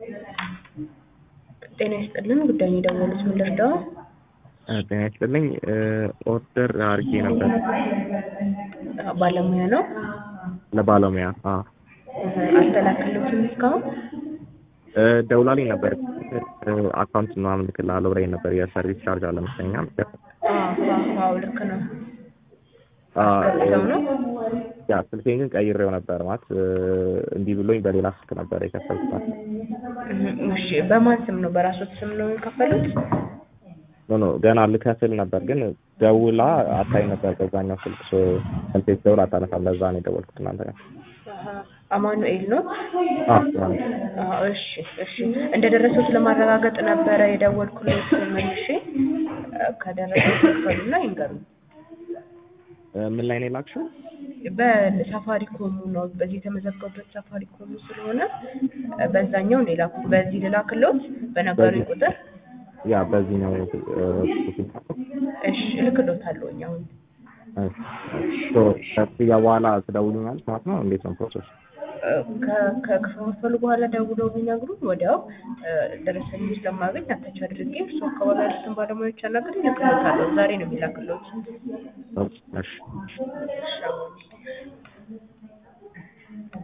ጤና ይስጥልን ጉዳዩን የደወሉት ምን ልርዳው? ጤና ይስጥልኝ ኦርደር አድርጌ ነበር ባለሙያ ነው ለባለሙያ አዎ አልተላከለትም እስካሁን ደውላልኝ ነበር አካውንት ምናምን ልክልሃለሁ ብላኝ ነበር የሰርቪስ ቻርጅ አለ መሰለኝ አዎ ልክ ነው አስገብተው ነው ያ ስልኬን ግን ቀይሬው ነበር ማለት እንዲህ ብሎኝ በሌላ ስልክ ነበር የከፈልኩት እሺ በማን ስም ነው በራሶት ስም ነው የከፈሉት ኖ ኖ ገና ልከፍል ነበር ግን ደውላ አታይ ነበር በዛኛው ስልክ ስልክ ደውላ አታነሳም ለዛ ነው የደወልኩት እናንተ ጋር አማኑኤል ነው አዎ እሺ እሺ እንደደረሱት ለማረጋገጥ ነበረ የደወልኩለት መልሼ ከደረሱት ክፈሉና ይንገሩኝ ምን ላይ ነው የላክሽው በሳፋሪኮሙ ነው በዚህ የተመዘገቡበት ሳፋሪኮሙ ስለሆነ በዛኛው ነው የላኩት በዚህ ልላክሎት በነገሩኝ ቁጥር ያ በዚህ ነው እሺ እልክሎታለሁ አሁን ከክፍያ በኋላ ትደውሉኛለች ማለት ነው እንዴት ነው ፕሮሰስ ከከፈሉ በኋላ ደውለው ቢነግሩን ወዲያው ደረሰኝ ስለማገኝ አታች አድርጌ እርሱ አካባቢ ያሉትን ባለሙያዎች አናግሬ እልክሎታለሁ ዛሬ ነው የሚላክሎት እሺ